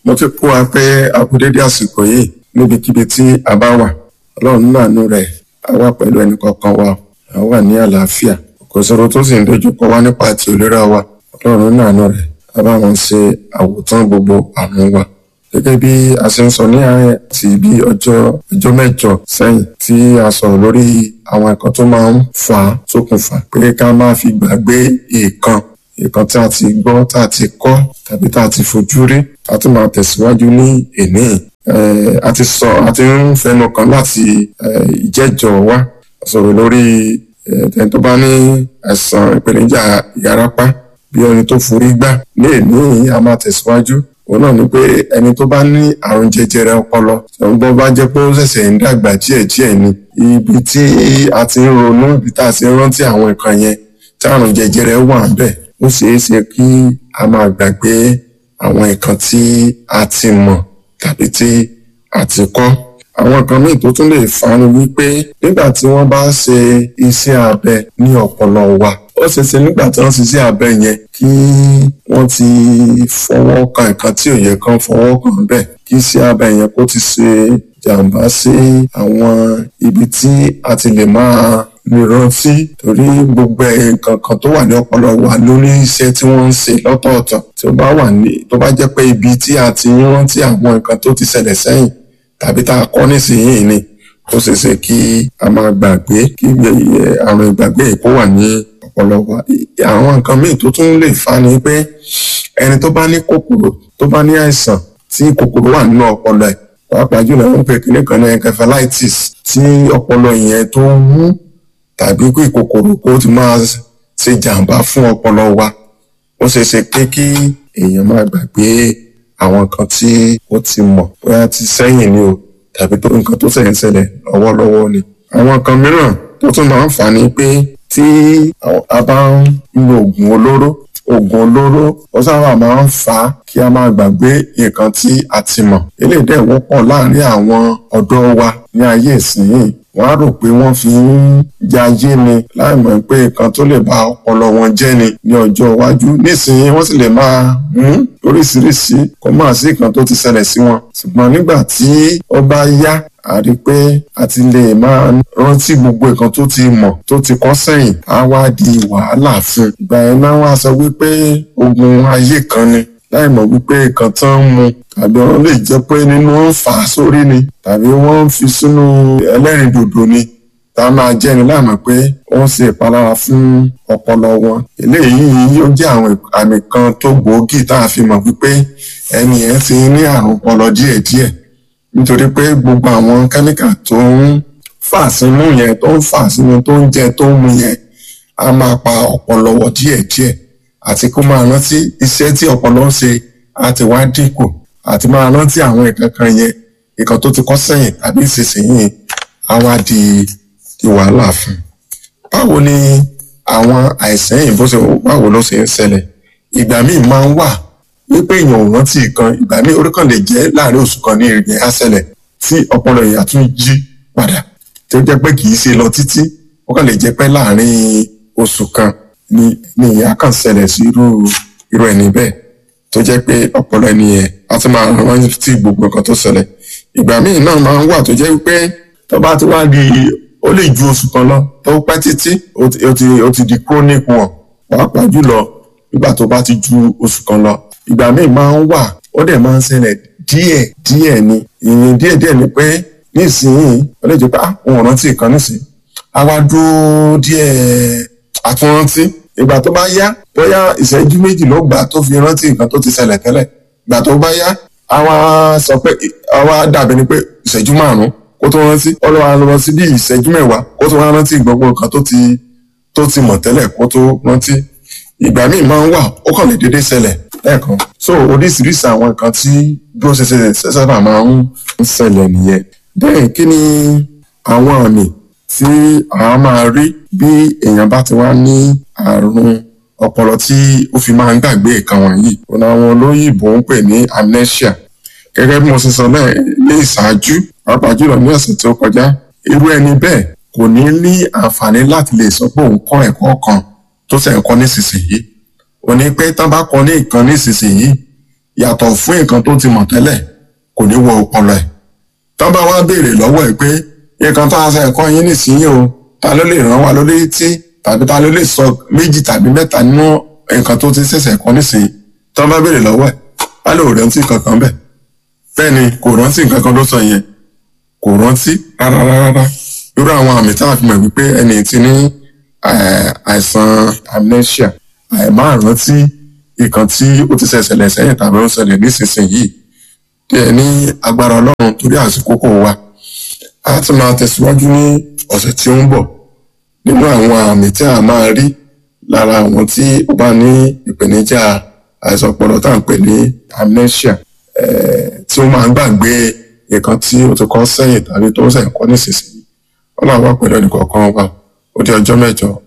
mo ti kó wa pé àkúdédé àsìkò yìí níbikíbi tí a bá wà ọlọ́run nàánú rẹ̀ á wà pẹ̀lú ẹnì kọ̀ọ̀kan wa á wà ní àlàáfíà kò sọ̀rọ̀ tó sì ń dojúkọ wá nípa ti ìlera wa ọlọ́run nàánú rẹ̀ á bá wọn ṣe àwòtán gbogbo àrùn wa gẹ́gẹ́ bí a ṣe ń sọ ní àárẹ̀ ti bí ọjọ́ ọjọ́ mẹ́jọ sẹ́yìn tí a sọ̀rọ̀ lórí àwọn nǹkan tó máa ń fà á ṣokùnfà pé ká má fi gbàgbé èèkan nǹkan tí a ti gbọ́ tá a ti kọ́ tàbí tá a ti fojú rí a tún máa tẹ̀síwájú ní èní a ti sọ a ti ń fẹnu kan láti ìjẹ́jọ́ wa sọ̀rọ̀ lórí ẹni tó bá ní àìsàn ìpèníjà ìyárápá bí ẹni tó forí gbá ní èní a máa tẹ̀síwájú òun náà ni pé ẹni tó bá ní àrùn jẹjẹrẹ ọpọlọ ṣùgbọ́n bá jẹ́ pé ó ṣẹ̀ṣẹ̀ ń dàgbà díẹ̀díẹ̀ ni ibi tí a ti ń ronú ibi tá a ti ń rántí àwọn nǹkan yẹn tí àrùn jẹjẹrẹ wà bẹ́ẹ̀ ó ṣeé ṣe kí a máa gbàgbé àwọn nǹkan tí a ti mọ̀ tàbí tí a ti kọ́. àwọn nǹkan míì tó tún lè fa ni wípé nígbà tí wọ́n bá ṣe iṣẹ́ abẹ ní ọpọlọ wa ó ṣeé ṣe nígbà tí wọ́n ṣiṣẹ́ abẹ yẹn kí wọ́n ti fọwọ́ kan nǹkan tí ò yẹ kán fọwọ́ kan bẹ́ẹ̀ kí iṣẹ́ abẹ yẹn kó ti ṣe jàǹbá sí àwọn ibi tí a ti lè máa lè rántí torí gbogbo nǹkan kan tó wà ní ọpọlọ wa lórí iṣẹ́ tí wọ́n ń ṣe lọ́tọ̀ọ̀tọ̀ tí ó bá wà ní tó bá jẹ́ pé ibi tí a ti ń rántí àwọn nǹkan tó ti ṣẹlẹ̀ sẹ́yìn tàbí tá a kọ́ nísìnyìí ni ó ṣeé ṣe kí a máa gbàgbé kí àrùn ìgbàgbé kó wà ní ọpọlọ wa àwọn nǹkan míì tó tún lè fa ni pé ẹni tó bá ní kòkòrò tó bá ní àìsàn tí kòkòrò wà nínú ọpọlọ ẹ̀ pàápàá jùlọ wọn pè kíní kan ní encephalitis tí ọpọlọ yẹn tó wú tàbí kí kòkòrò kó ti máa ṣe jàǹbá fún ọpọlọ wa ó ṣeé ṣe pé kí èèyàn máa gbàgbé àwọn nǹkan tí ó ti mọ̀ bóyá ti sẹ́yìn ni o tàbí tó nǹkan tó ṣẹ̀yìn ṣẹlẹ̀ lọ́wọ́lọ́wọ́ ni. àwọn nǹkan mìíràn tó tún máa ń fà ní pé tí a bá ń lo oògùn olóró oògùn olóró ó sábà máa ń fà á kí a máa gbàgbé nǹkan tí a ti mọ̀ eléyìí dẹ̀ wọ́pọ̀ láàárín àwọn ọ̀dọ́ wa ní ayé ìsinyìí wọ́n á rò pé wọ́n fi ń jayé ni láì mọ̀ pé nǹkan tó lè ba ọpọlọ wọn jẹ́ ni ní ọjọ́ iwájú nísìnyí wọ́n sì lè máa mú oríṣiríṣi kó máa sí nǹkan tó ti ṣẹlẹ̀ sí wọn ṣùgbọ́n nígbà tí ó bá yá a rí i pé a ti lè máa rántí gbogbo nǹkan tó ti mọ̀ tó ti kọ́ sẹ́yìn á wá di wàhálà fún un ìgbà yẹn náà wá sọ wípé ogun ayé kan ni láì mọ̀ wípé nǹkan tán ń mu tàbí wọ́n lè jẹ́ pé nínú ń fà á sórí ni tàbí wọ́n ń fi sínú ẹlẹ́rìndòdò ni tá a máa jẹ́ ni láì mọ̀ pé ó ń ṣe ìpalára fún ọpọlọ wọn eléyìí yóò jẹ́ àwọn àmì kan tó gbòógì tá a fi mọ̀ wípé ẹni yẹn ti ní àrùn ọpọlọ díẹ̀díẹ̀ nítorí pé gbogbo àwọn kẹ́míkà tó ń fà sínú yẹn tó ń fà sínú tó ń jẹ tó ń mu yẹn á máa pa ọpọlọ wọ díẹ̀díẹ̀ àti kó máa rántí iṣẹ́ tí ọpọlọ ń ṣe àti wá dínkù àti máa rántí àwọn nǹkan kan yẹn nǹkan tó ti kọ́ sẹ́yìn tàbí ìsinsìnyí á wá di di wàhálà fún un. báwo ni àwọn àìsàn yìí bó ṣe báwo ló ṣe ń ṣẹlẹ̀ ìgbà míì máa ń wà wípé èèyàn ò rántí nǹkan ìgbà míì orí kan lè jẹ́ láàrin oṣù kan ní ìrìn á ṣẹlẹ̀ tí ọpọlọ èèyàn tún jí padà tí ó jẹ́ pé kì í ṣe lọ títí ó kàn lè jẹ́ pé láàrin oṣù kan ni ni ìyá kan ṣẹlẹ̀ sí irú irú ẹni bẹ́ẹ̀ tó jẹ́ pé ọpọlọ ẹni yẹn á tún máa rántí gbogbo nǹkan tó ṣẹlẹ̀ ìgbà míì náà máa ń wà tó jẹ́ pé tó bá ti wá di ó lè ju oṣù kan lọ tó pẹ́ títí ó ti ó ti ó ti di chronic one pàápàá jùlọ nígbà tó bá ti ju oṣù kan lọ ìgbà míì máa ń wà ó dẹ̀ máa ń ṣẹlẹ̀ díẹ̀ díẹ̀ ni ìyẹn díẹ̀ díẹ̀ ni pé nísìnyí ó lè jẹ́ pé àwọn rántí nǹkan nísìnyí á wá dúró díẹ̀ àtúnrántí ìgbà tó bá yá bóyá ìṣẹ́jú méjì ló gbà tó fi rántí nǹkan tó ti ṣẹlẹ̀ tẹ́lẹ̀ ìgbà tó bá yá àwa sọ pé àwa dàbí ni pé ìṣẹ́jú márùn-ún kó tó rántí ọlọ́wà lọ sí bí ìṣẹ́jú mẹ́wàá kó tó wá rántí gbogbo nǹkan tó ti tó ti mọ̀ tẹ́lẹ̀ kó tó rántí ìgbà míì máa ń wà ó kàn lè déédéé ṣẹlẹ̀ lẹ́ẹ̀kan so oríṣiríṣi àwọn nǹkan tí bí ó ṣe ṣe sábà máa ń ṣẹlẹ̀ nìyẹn bẹ́ẹ̀ kí ni àwọn àmì tí a máa rí bí èèyàn bá ti wá ní àrùn ọpọlọ tí ó fi máa ń gbàgbé nǹkan wọ̀nyí òun àwọn olóyìnbó ń pè ní amnesia gẹ́gẹ́ bí mo ṣe sọ náà ní ìṣáájú pàápàá jùlọ ní ọ̀sẹ̀ tí ó kọjá irú ẹni bẹ́ẹ̀ kò ní ní àǹfààní láti lè sọ pé òun kọ́ ẹ̀kọ́ kan tó ṣe ń kọ́ nísinsìnyí ò ní pé tán bá kọ́ ní nǹkan nísinsìnyí yàtọ̀ fún nǹkan tó ti mọ̀ tẹ́lẹ̀ kò ní wọ ọpọlọ ẹ̀ tán bá wá béèrè lọ́wọ́ ẹ̀ pé nǹkan tá a ṣe ẹ̀kọ́ yín nísìnyí o ta ló lè ràn wá lórí tí tàbí ta ló lè sọ méjì tàbí mẹ́ta nínú nǹkan tó ti ṣẹ̀ṣẹ̀ kọ́ nísìnyí tán bá béèrè lọ́wọ́ ẹ̀ á lè rántí kankan bẹ́ẹ̀ bẹ́ẹ̀ ni kò rántí nǹkan kan tó sọ yẹn kò rántí rárá rárá irú àwọn àmì tá a fi mọ̀ wípé ẹni tí ní àìsàn amnesia àìmáàrántí nǹkan tí ó ti ṣẹ̀ṣẹ̀lẹ̀ sẹ́yìn tàbí ó ń ṣẹlẹ̀ nísinsìnyí díẹ̀ ní agbára ọlọ́run torí àsìkò kò wá a ti máa tẹ̀síwájú ní ọ̀sẹ̀ tí ó ń bọ̀ nínú àwọn àmì tí a máa rí lára àwọn tí ó bá ní ìpèníjà àìsàn ọpọlọ tá à ń pè ní amnesia tí ó máa ń gbàgbé nǹkan tí ó ti kọ́ sẹ́yìn tàbí tó ń sẹ́yìn kọ́ nísinsìnyí ọlọ́run wà pẹ̀lú ẹnì kọ̀ọ̀kan wa ó di ọjọ́ mẹ́jọ